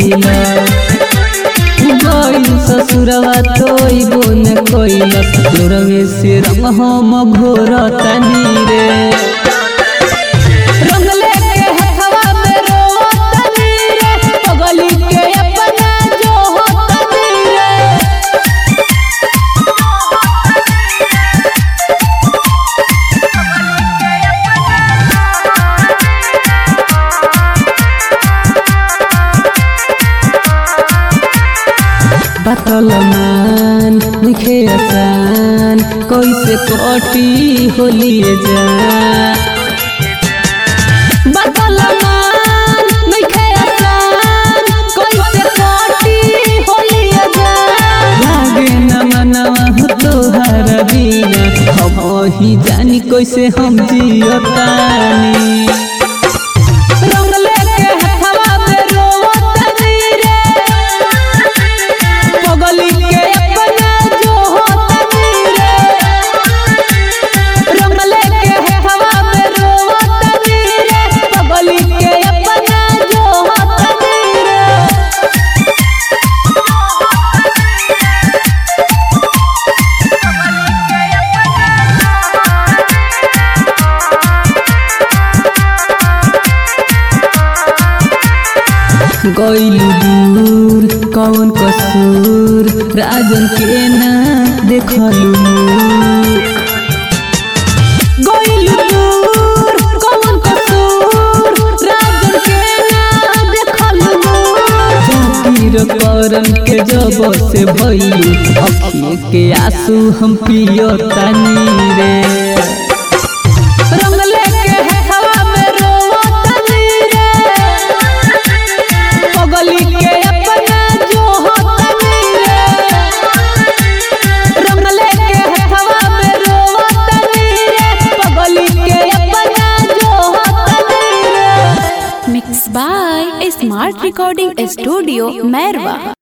कैला गइल ससुरवा तोइबो न कैलस लोरवे से रंग हम घोर तनी रे रंग लेके हथवा में रोतनी रे पगली के अपना जो होतनी रे बतलमान लिखे आसान कैसे कटी होलिए जा बतलमान लिखे आसान कैसे कटी होलिए जा लागे न मनवा हो तोहर बिना हम ही जानी कैसे हम जियतानी रंग लेके हथवा में रोवतनी रे पगली के अपना जो होतनी रे रंग लेके हथवा में रोवतनी रे पगली के अपना जो होतनी रे गइलू दूर कौन कसूर राजन के ना देखलू गइलू दूर कौन कसूर राजन के ना देखलू जाकिर करन के जब से भइलू अखिए के आंसू हम पियो तनी रे रंग लेके हथवा में रोवतनी रे पगली के अपना जो होतनी रे रंग लेके हथवा में रोवतनी रे पगली के अपना जो होतनी रे Mixed by Smart Recording Studio, Merwa.